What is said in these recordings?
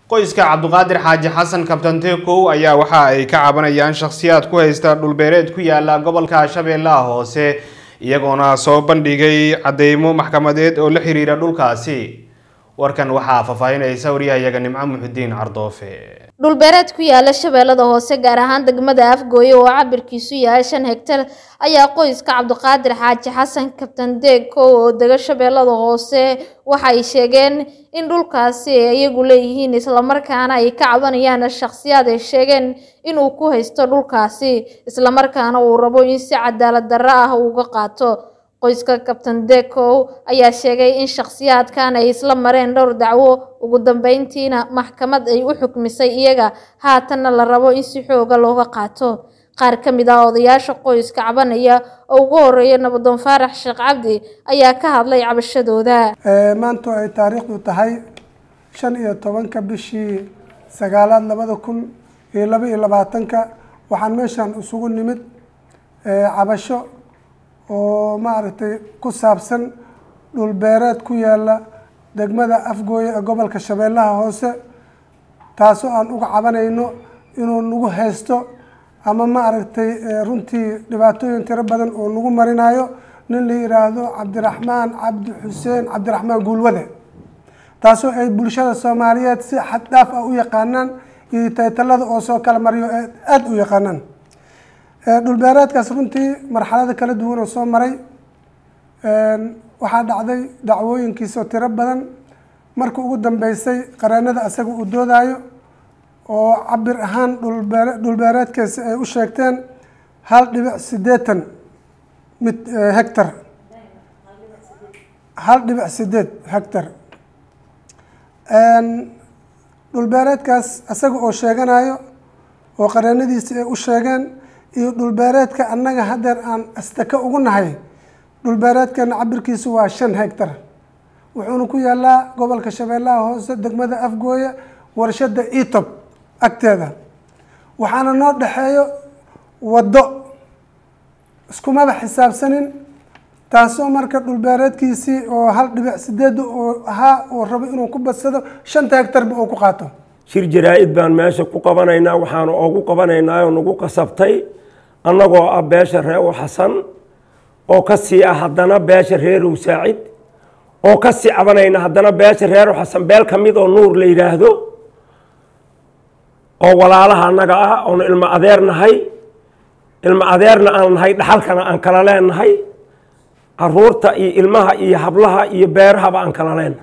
qoyska cabduqaadir xaaji xasan kabtanteekow ayaa waxa ay ka cabanayaan shakhsiyaad ku haysta dhulbeereed ku yaala gobolka shabeellaha hoose iyagoona soo bandhigay cadeymo maxkamadeed oo la xiriira dhulkaasi warkan waxaa faahfaahinaysa waryahayaga nimco muxudiin cardoofe dhulbeereed ku yaala shabeellada hoose gaar ahaan degmada afgooye oo cabirkiisu yahay shan hegtar ayaa qoyska cabdiqaadir xaaji xasan kabtan deekow oo dega shabeellada hoose waxa ay sheegeen in dhulkaasi ay iyagu leeyihiin islamarkaana ay ka cabanayaan shakhsiyaad ay sheegeen inuu ku haysto dhulkaasi islamarkaana uu rabo in si cadaalad darro ah uga qaato qoyska kabtan dekow ayaa sheegay in shakhsiyaadkan ay isla mareen dhowr dacwo ugu dambeyntiina maxkamad ay u xukmisay iyaga haatanna la rabo in si xooga looga qaato qaar ka mid ah odayaasha qoyska cabanaya oo ugu horeeya nabadoon faarax sheekh cabdi ayaa ka hadlay cabashadooda maantu ay taariikhdu tahay shan iyo tobanka bishii sagaalaad labada kun iyo laba iyo labaatanka waxaan meeshan isugu nimid cabasho oo maaragtay ku saabsan dhulbeereed ku yaala degmada afgooye ee gobolka shabeellaha hoose taasoo aan uga cabanayno inuu nagu haysto ama maaragtay runtii dhibaatooyin tiro badan oo nagu marinayo nin la yiraahdo cabdiraxmaan cabdi xuseen cabdiraxmaan guulwade taasoo ay bulshada soomaaliyeed si xad dhaaf ah u yaqaanaan iyo taytalada oo soo kala mariyo aada u yaqaanaan dhulbeereedkaas runtii marxalada kala duwan oo soo maray waxaa dhacday dacwooyinkiisoo tiro badan marka ugu dambeysay qareenada asaga uu doodayo oo cabir ahaan dhulbeere dhulbeereedkaasi ay u sheegteen hal dhibic siddeetan mid hectar hal dhibic sideed hectar dhulbeereedkaas asaga oo sheeganayo oo qareenadiisi ay u sheegeen iyo dhulbeereedka annaga haddeer aan astaka ugu nahay dhulbeereedkeena cabirkiisu waa shan hectar wuxuuna ku yaalaa gobolka shabeellaha hoose degmada afgooye warshada etob agteeda waxaana noo dhexeeyo waddo iskumaba xisaabsanin taasoo marka dhulbeereedkiisii oo hal dhibic sideed oo ahaa oo rabo inuu ku badsado shanta hectarba uu ku qaato shir jaraa-id baan meesha ku qabanaynaa waxaanu ugu qabanaynaa oo nagu qasabtay annagoo ah beesha reew xasan oo ka sii ah haddana beesha reerow saacid oo ka sii cabanayna haddana beesha reerow xasan beel ka mid oo nuur la yidhaahdo oo walaalaha annaga ah oonu ilmo adeer nahay ilmo adeerna aan nahay dhaxalkana aan kala leenahay caruurta iyo ilmaha iyo hablaha iyo beerahaba aan kala leenahay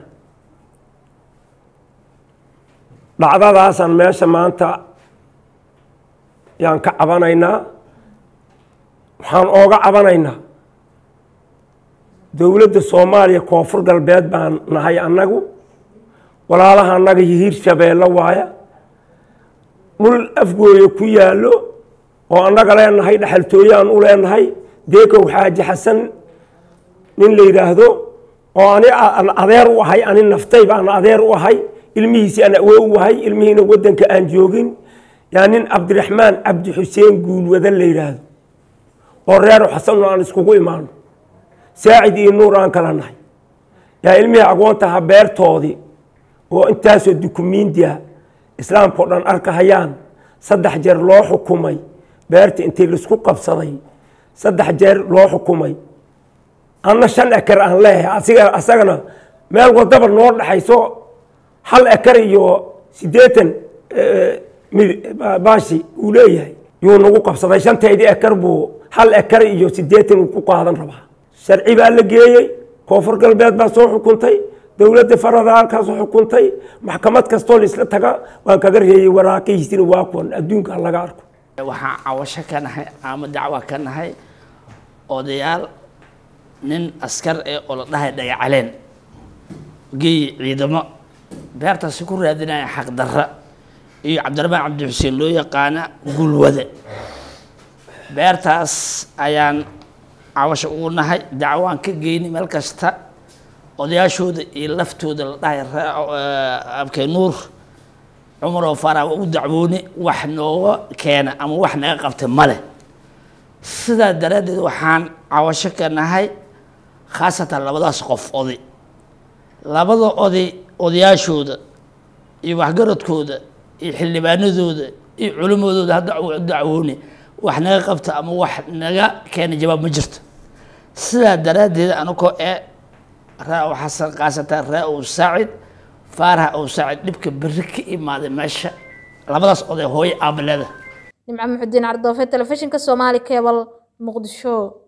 dhacdadaasaan meesha maanta yaan ka cabanaynaa waxaan ooga cabanaynaa dowladda soomaaliya koonfur galbeed baan nahay annagu walaalaha annaga hiir shabeello waaya dhul afgooye ku yaallo oo annaga leenahay dhexaltooyaan u leenahay deekow xaaji xasan nin la yidhaahdo oo ani aan adeer u ahay ani naftay baan adeer u ahay ilmihiisi aan awoo u ahay ilmihiina waddanka aan joogin yaa nin cabdiraxmaan cabdi xuseen guulwada la yidhaahdo oo reero xasanno aan iskugu imaano saacid iyo nuur aan kala nahay yaa ilmihii agoontaha beertoodii oo intaasoo dukumiintiya islaamkao dhan arkahayaan saddex jeer loo xukumay beerta intii laisku qabsaday saddex jeer loo xukumay anna shan ekar aan leeyahay asiga asagana meel wadaba noo dhexayso hal ekar iyo siddeetan baashi uu leeyahay yuu nagu qabsaday shantaydii ekar buu hal ekar iyo siddeetan uu ku qaadan rabaa sharci baa la geeyey koonfur galbeed baa soo xukuntay dowladda faradaalkaa soo xukuntay maxkamad kastoo laisla taga waan kaga reeyey waraaqihiisina waa kuwan adduunka laga arko waxaan cawasho ka nahay ama dacwa ka nahay odayaal nin askar ee oo la dhahay dhagacaleen geeyi ciidamo beertaasi ku raadinaya xaqdarra iyo cabdiraxmaan cabdi xuseen loo yaqaana gulwade beertaas ayaan cawasho ugu nahay dacwaan ka geynay meel kasta odayaashooda iyo laftooda la dhahay abkay nuur cumar oo faarax waa u dacwoone wax nooga keena ama wax naga qabta male sidaa daraaddeed waxaan cawasho ka nahay khaasatan labadaas qof oday labada oday odayaashooda iyo waxgaradkooda iyo xildhibaanadooda iyo culimadooda hadda u dacwooni wax naga qabta ama wax naga keena jawaab ma jirto sidaa daraaddeed anagoo ee raa xasan qaasata raa ow saacid faaraha ow saacid dhibka berri ka imaaday meesha labadaas oday hooyo aabaleda nimco muxudiin cardoofe telefishinka soomaali cebal muqdisho